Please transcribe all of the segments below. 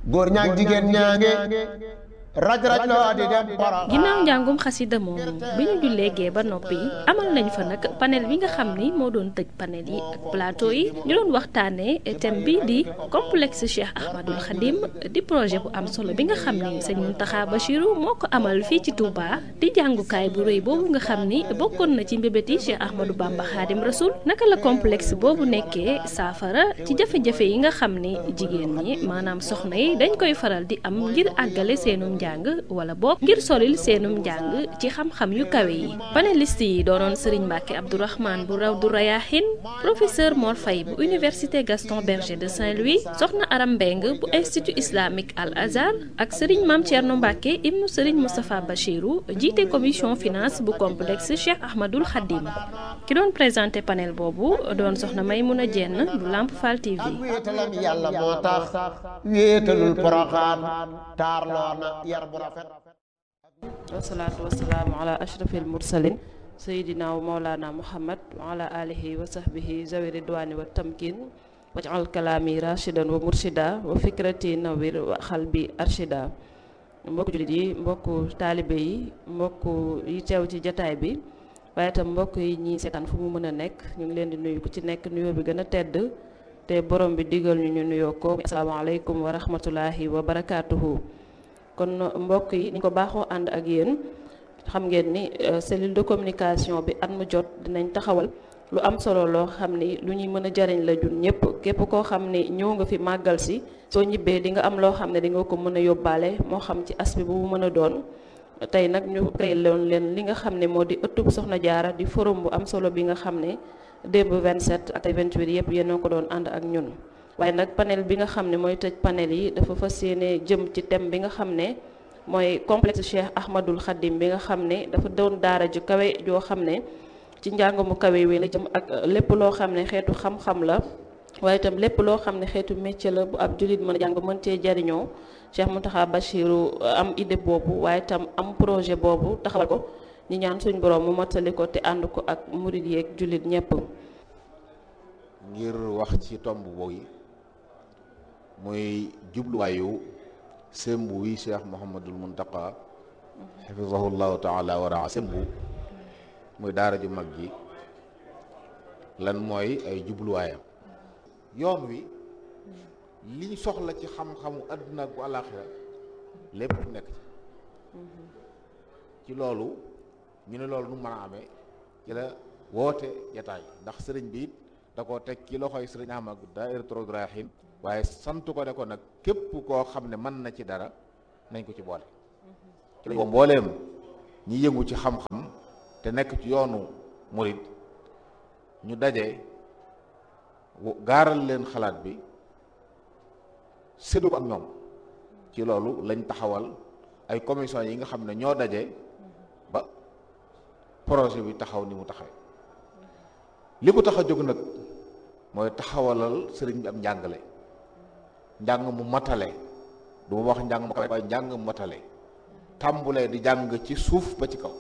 góor ñaag jigéen ñaange raj raj loo di dem poroxaan ginnaaw njàngum xasida moomu bi ñu jullee gee ba noppi amal nañ fa nag panel bi nga xam ni moo doon tëj panel yi ak plateau yi ñu doon waxtaanee thème bi di complexe Cheikh Ahmadul Khadim di projet bu am solo bi nga xam ni sëñ Mountakha Bachirou moo ko amal fii ci Touba di jàngukaay bu rëy boobu nga xam ni bokkoon na ci mbébét yi Cheikh Ahmadou Bamba Khadim Rasoul naka la complexe boobu nekkee saafara ci jafe-jafe yi nga xam ni jigéen ñi maanaam soxna yi dañ koy faral di am ngir àggale seenum njàng wala boog ngir solil seenum njàng ci xam-xam yu kawe yi panéliste yi doonoon Serigne Mbacke Abdourahmane bu raw du Rayahin professeur Mor Faye bu université Gaston Berger de Saint-Louis soxna Aram Mbeng bu institut islamique Al Azhar ak Serigne Mame Thierno Mbacke ibnu Serigne Moustapha Bachirou jiite commission finance bu complexe Cheikh Ahmadul Khadim ki doon présenté panel boobu doon soxna Maymouna Dieng bu Lamp Fall TV. ak wéetalam yàlla moo tax wéetalul poroxaan taarloo na yar bu rafet wasalaatu wasalaamu ala ashrafil mursalin sayidina wa maulana muhammad wa ala alihi wa sahbihi zawi ridwani wa tamkin wajal kalaami rashidan wa murshida wa fikrati nawir wa xalbi arshida mbokku jullit yi mbokku taalibe yi mbokku yi teew ci jataay bi waaye itam mbokk yi ñi seetaan fu mu mën a nekk ñu ngi leen di nuyu ku ci nekk nuyoo bi gën a tedd te borom bi digal ñu ñu nuyoo ko asalaamaaleykum wa rahmatulahi wa barakaatuhu kon mbokk yi ni ko baaxoo ànd ak yéen xam ngeen ni cellule de communication bi at mu jot dinañ taxawal lu am solo loo xam ni lu ñuy mën a jariñ la jun ñëpp képp koo xam ni ñëw nga fi màggal si soo ñibbee di nga am loo xam ne di nga ko mën a yóbbaale moo xam ci aspect bu mu mën a doon tey nag ñu créé loon leen li nga xam ne moo di ëttub Soxna Jaara di forum bu am solo bi nga xam ne démb 27 ak 28 yëpp yéen a ko doon ànd ak ñun waaye nag panel bi nga xam ne mooy tëj panel yi dafa fas yéene jëm ci thème bi nga xam ne mooy complexe Cheikh Ahmadul Khadim bi nga xam ne dafa doon daara ju kawe joo xam ne ci njàng mu kawe wi la jëm ak lépp loo xam ne xeetu xam-xam la waaye itam lépp loo xam ne xeetu métier la bu ab jullit mën a jàng mën cee jariñoo Cheikh Mountakha Bachirou am idée boobu waaye itam am projet boobu taxawal ko ñi ñaan suñ borom mu mottali ko te ànd ko ak murid yeeg jullit ñépp ngir wax ci tomb boobu muy jubluwaayu sembu wi cheikh Mouhamadul Muntaqa xafisahullahu taala wa raa sembu muy daara ju mag ji lan mooy ay jubluwaayam yoon wi liñ soxla ci xam-xamu àdduna ak bu àllaaxira lépp nekk ci ci loolu ñu ne loolu nu mën a amee ci la woote jataay ndax sëriñ bi it da koo teg ci loxoy sëriñ Ahmad Daahiratoul Rayahin waaye sant ko ne ko nag képp koo xam ne mën na ci dara nañ ko ci boole ci lañ ko mbooleem ñi yëngu ci xam-xam te nekk ci yoonu murid ñu daje gaaral leen xalaat bi séddu ko ak ñoom ci loolu lañ taxawal ay commission yi nga xam ne ñoo daje ba projet bi taxaw ni mu taxawee li ko tax a jóg nag mooy taxawalal sëriñ bi am njàngale njàng mu matale du ma wax njàng mu kawe waaye njàng mu matale tàmbulee di jàng ci suuf ba ci kaw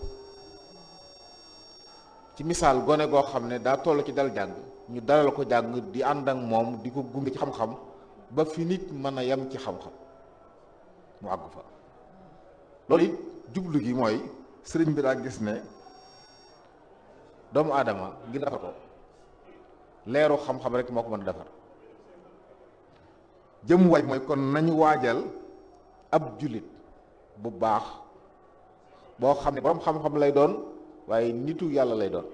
ci misaal gone goo xam ne daa toll ci dal jàng ñu dalal ko jàng di ànd ak moom di ko gunge ci xam-xam ba fi nit mën a yem ci xam-xam mu àggu fa loolu it jublu gi mooy sëriñ bi daa gis ne doomu aadama ngir defar ko leeru xam-xam rek moo ko mën a defar jëm waay mooy kon nañu waajal ab jullit bu baax boo xam ne boroom xam-xam lay doon waaye nitu yàlla lay doon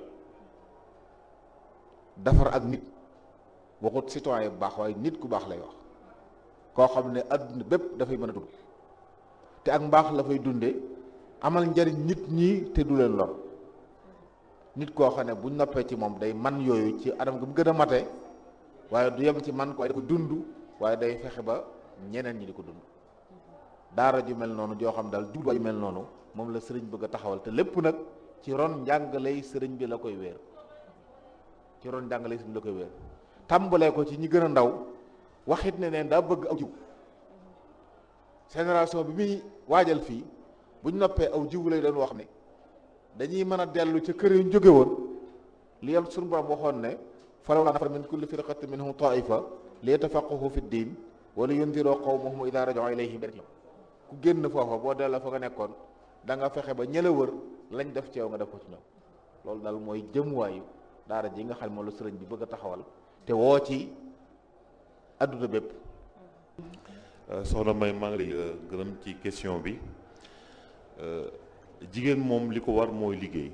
defar ak nit waxut citoyen bu baax waaye nit ku baax lay wax koo xam ne adduna bépp dafay mën a dund te ak mbaax la fay dunde amal njariñ nit ñi te du leen lor nit koo xam ne buñ noppee ci moom day man yooyu ci anam gi mu gën a mate waaye du yem ci man ko waaye da ko dund waaye day fexe ba ñeneen ñi di ko dund daara ju mel noonu joo xam daal jubluwaay ju mel noonu moom la sëriñ bëgg a taxawal te lépp nag ci ron njàngaley sëriñ bi la koy wéer ci ron njàngaley sëriñ bi la koy wéer tàmbalee ko ci ñi gën a ndaw waxit ne neen daa bëgg aw jiw génération bi muy waajal fii buñ noppee aw jiw lay doon wax ne dañuy mën a dellu ca kër yu jóge woon li yam suñu borom waxoon ne falawlaa nafara min kulli firqatin minhum taifa li yatafaqahu fi ddin wala yundiroo qawmahum idaa raja'uu ilayhim ku génn foofa boo delloo fa nga nekkoon da nga fexe ba ñëla wër lañ def ci yow nga def ko ci ñoom loolu daal mooy jëmuwaayu daara ji nga xam ne moom la sëriñ bi bëgg a taxawal te woo ci adduna bépp soxna May maa ngi lay gërëm ci question bi jigéen moom li ko war mooy liggéey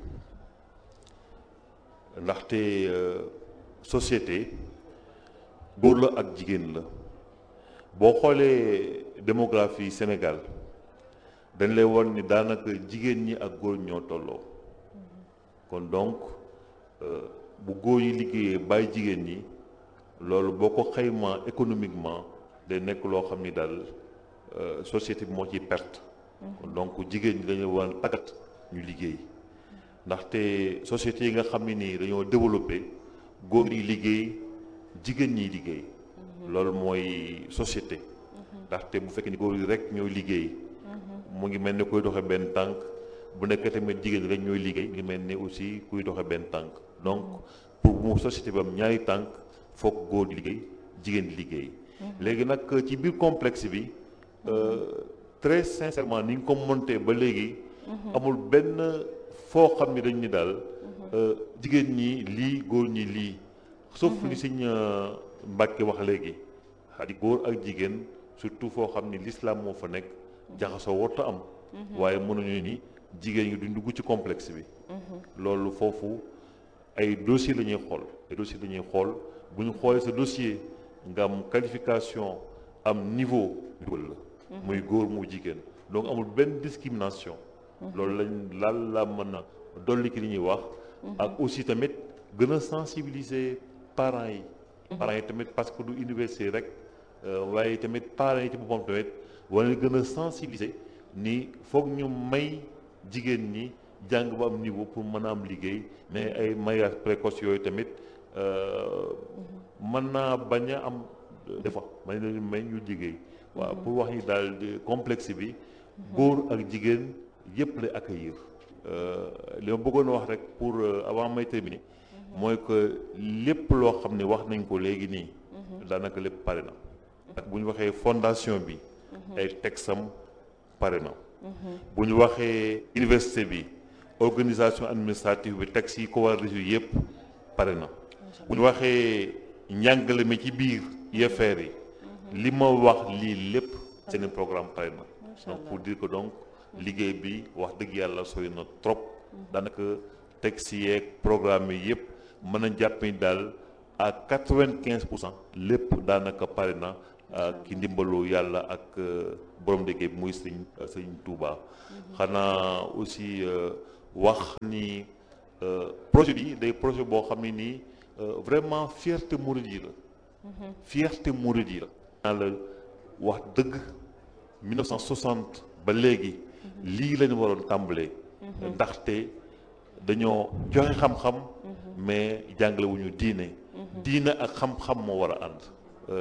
ndaxte société góor la ak jigéen la boo xoolee démographie Sénégal dañ lay won ni daanaka jigéen ñi ak góor ñoo tolloo kon donc bu góor yi liggéeyee bàyyi jigéen ñi loolu boo ko xaymaa économiquement day nekk loo xam ni daal société bi moo ciy perte kon donc jigéen ñi dañu war a tàggat ñu liggéey ndaxte société yi nga xam ne nii dañoo développé góor yi liggéey jigéen ñiy liggéey loolu mooy société ndaxte bu fekkee ni góor yi rek ñooy liggéey mu ngi mel ni kuy doxe benn tànk bu nekkee tamit jigéen rek ñooy liggéey mu ngi mel ni aussi kuy doxe benn tànk donc pour mu société bi am ñaari tànk foog góor di liggéey jigéen di liggéey léegi nag ci biir complexe bi très sincèrement ni nga ko monté ba léegi amul benn foo xam ni dañ ni daal jigéen ñi lii góor ñi lii sauf li Sëñ Mbàkke wax léegi xadi góor ak jigéen surtout foo xam ni l'islam moo fa nekk jaxasoo warta am waaye mënuñu ni jigéen ñi duñ dugg ci complexe bi loolu foofu ay dossier la ñuy xool ay dossier la ñuy xool bu ñu xoolee sa dossier nga am qualification am niveau dugal la muy góor mu jigéen donc amul benn discrimination loolu lañ laal la mën a dolli ki li ñuy wax ak aussi tamit gën a sensibiliser parents yi parents yi tamit parce que du université rek waaye tamit parents yi ci boppam tamit wala gën a sensibiliser ni foog ñu may jigéen ñi jàng ba am niveau pour mën a am liggéey mais ay mariage précoce yooyu tamit mën naa bañ a am des fois may leen may ñu liggéey waaw pour wax ni daal complexe bi góor ak jigéen yëpp lay accueillir li ma bëggoon wax rek pour avant may terminer mooy que lépp loo xam ne wax nañ ko léegi nii daanaka lépp pare na ak bu ñu waxee fondation bi ay texam pare na bu ñu waxee université bi organisation administrative bi texte yi ko war a résoudre yëpp pare na bu ñu waxee njàngale mi ci biir UFR yi li ma wax lii lépp seen programme pare na donc pour dire que donc liggéey bi wax dëgg yàlla sori na trop daanaka texte yeeg programme yi yëpp mën a jàpp ni daal à quatre-vingt-quinze pour cent lépp daanaka pare na ki ndimbalu yàlla ak borom liggéey bi muy sëñ sëñ Touba xanaa aussi wax ni projet bi day projet boo xam ne nii vraiment fierté murid yi la fierté murid yi la naa la wax dëgg 1960 ba léegi lii lañu waroon tàmbalee ndaxte dañoo joxe xam-xam mais jàngale wu ñu diine diine ak xam-xam moo war a ànd